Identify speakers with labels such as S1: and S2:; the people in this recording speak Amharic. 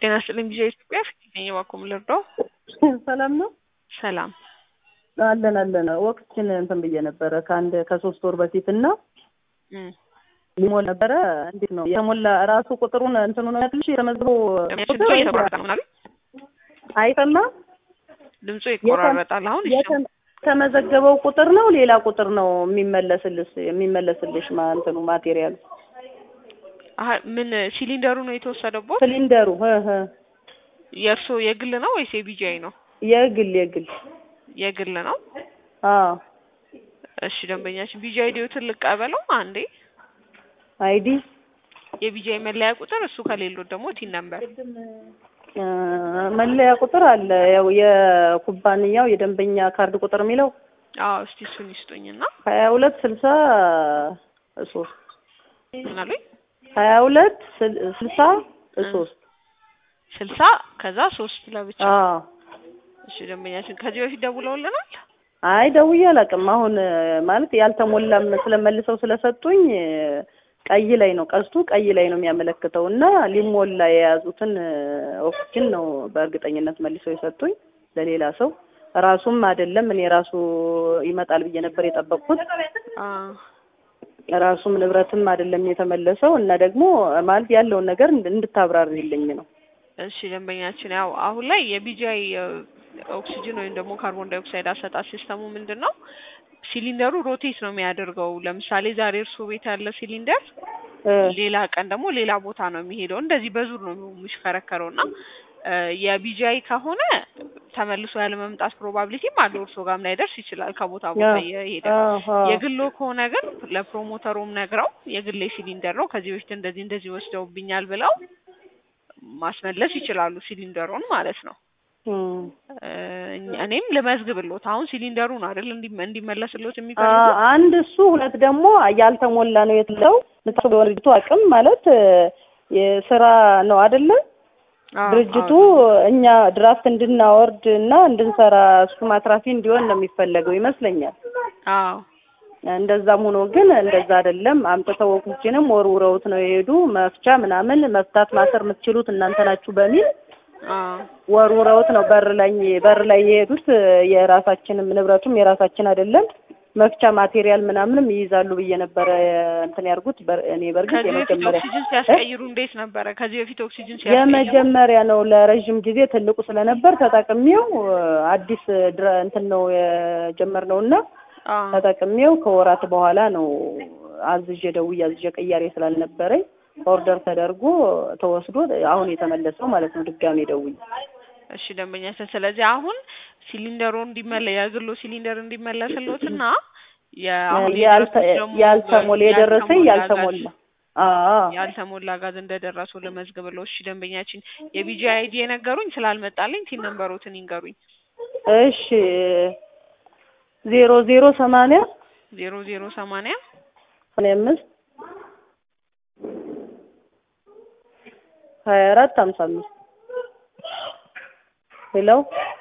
S1: ጤና ይስጥልኝ ጊዜ ኢትዮጵያ ፊት ነኝ እባክዎ ልርዳው?
S2: ሰላም ነው
S1: ሰላም
S2: አለን አለን ወቅችን እንትን ብዬ ነበረ ከአንድ ከሶስት ወር በፊት እና
S1: እም
S2: ሊሞላ ነበረ እንዴት ነው የተሞላ ራሱ ቁጥሩን እንትኑ ነው ያልሽ የተመዝገበው ቁጥር
S1: ድምፁ የተቆራረጠ ነው ምናምን
S2: አይሰማም
S1: ድምፁ ይቆራረጣል አሁን ይሰማል
S2: የተ- የተመዘገበው ቁጥር ነው ሌላ ቁጥር ነው የሚመለስልሽ የሚመለስልሽ ማ እንትኑ ማቴሪያሉ
S1: አሀ ምን ሲሊንደሩ ነው የተወሰደቦት
S2: ሲሊንደሩ እ እ
S1: የእርስዎ የግል ነው ወይስ የቢጂአይ ነው
S2: የግል የግል
S1: የግል ነው
S2: አዎ
S1: እሺ ደንበኛችን ቢጂአይ ዲዮትን ልቀበለው አንዴ
S2: አይዲ
S1: የቢጂአይ መለያ ቁጥር እሱ ከሌሎት ደግሞ ቲን ነምበር
S2: እ መለያ ቁጥር አለ ያው የኩባንያው የደንበኛ ካርድ ቁጥር የሚለው
S1: አዎ እስቲ እሱን ይስጡኝና
S2: ሀያ ሁለት ስልሳ ሶስት
S1: ምን አሉኝ
S2: ሀያ ሁለት ስል- ስልሳ ሶስት
S1: ስልሳ ከዛ ሶስት ለብቻ
S2: አዎ
S1: እሺ ደንበኛችን ከዚህ በፊት ደውለውልናል
S2: አይ ደውዬ አላውቅም። አሁን እ ማለት ያልተሞላም ስለመልሰው ስለሰጡኝ እ ቀይ ላይ ነው ቀስቱ ቀይ ላይ ነው የሚያመለክተው እና ሊሞላ የያዙትን እ ኦክስጅን ነው በእርግጠኝነት መልሰው የሰጡኝ ለሌላ ሰው ራሱም አይደለም እኔ ራሱ ይመጣል ብዬ ነበር የጠበቅኩት።
S1: አ
S2: ራሱም ንብረትም አይደለም የተመለሰው እና ደግሞ ማለት ያለውን ነገር እንድ- እንድታብራሪልኝ ነው።
S1: እሺ ደንበኛችን ያው አሁን ላይ የቢጂአይ ኦክሲጅን ወይም ደግሞ ካርቦን ዳይኦክሳይድ አሰጣጥ ሲስተሙ ምንድን ነው ሲሊንደሩ ሮቴት ነው የሚያደርገው ለምሳሌ ዛሬ እርስዎ ቤት ያለ ሲሊንደር
S2: እ
S1: ሌላ ቀን ደግሞ ሌላ ቦታ ነው የሚሄደው እንደዚህ በዙር ነው የሚሽከረከረው እና እ የቢጂአይ ከሆነ ተመልሶ ያለ መምጣት ፕሮባቢሊቲም አለው እርስዎ ጋርም ላይደርስ ይችላል ከቦታ ቦታ
S2: አዎ፣
S1: እየሄደ
S2: አዎ፣ አዎ።
S1: የግሎ ከሆነ ግን ለፕሮሞተሩም ነግረው የግሌ ሲሊንደር ነው ከዚህ በፊት እንደዚህ እንደዚህ ወስደውብኛል ብለው ማስመለስ ይችላሉ ሲሊንደሩን ማለት ነው።
S2: እም።
S1: እ እኔም ልመዝግብሎት አሁን ሲሊንደሩ ነው አይደል እንዲ- እንዲመለስሎት
S2: አ-
S1: የሚፈልጉት
S2: አንድ እሱ ሁለት ደግሞ ያልተሞላ ነው የተለው ልታስበው ድርጅቱ አቅም ማለት እ የስራ ነው አይደለ
S1: አዎ፣
S2: ድርጅቱ
S1: አዎ።
S2: እኛ ድራፍት እንድናወርድ እና እንድንሰራ እሱ ማትራፊ እንዲሆን ነው የሚፈለገው ይመስለኛል።
S1: አዎ
S2: እንደዛም ሆኖ ግን እንደዛ አይደለም። አምጥተው ወኩችንም ወርውረውት ነው የሄዱ። መፍቻ ምናምን መፍታት ማሰር የምትችሉት እናንተ ናችሁ በሚል
S1: አዎ
S2: ወርውረውት ነው በር ላይ በር ላይ የሄዱት። የራሳችንም ንብረቱም የራሳችን አይደለም። መፍቻ ማቴሪያል ምናምንም ይይዛሉ ብዬ ነበረ እንትን ያርጉት። በር- እኔ በርግጥ
S1: ከዚህ በፊት
S2: የመጀመሪያ
S1: ኦክሲጅን ሲያስቀይሩ እንዴት ነበረ? ከዚህ በፊት ኦክሲጅን ሲያስቀይሩ
S2: የመጀመሪያ ነው። ለረዥም ጊዜ ትልቁ ስለነበር ተጠቅሜው አዲስ ድረ እንትን ነው የጀመርነው እና
S1: አዎ
S2: ተጠቅሜው ከወራት በኋላ ነው አዝዤ ደውዬ አዝዤ ቅያሬ ስላልነበረኝ ኦርደር ተደርጎ ተወስዶ አሁን የተመለሰው ማለት ነው። ድጋሜ ደውዬ
S1: እሺ ደንበኛችን፣ ስለዚህ አሁን ሲሊንደሩ እንዲመለ የግሎ ሲሊንደር እንዲመለስሎትና የአሁን
S2: ያልተ-
S1: የደረሱት ደግሞ
S2: ያልተሞላ የደረሰኝ
S1: ያልተሞላ
S2: ያልተሞላ አዎ
S1: ያልተሞላ ጋዝ እንደደረሱ ልመዝግብለው። እሺ ደንበኛችን፣ የቢጂ አይዲ የነገሩኝ ስላልመጣልኝ ቲን ነምበሮትን ይንገሩኝ።
S2: እሺ ዜሮ ዜሮ ሰማንያ
S1: ዜሮ ዜሮ ሰማንያ
S2: ሰማንያ አምስት ሀያ አራት ሀምሳ አምስት ሄሎ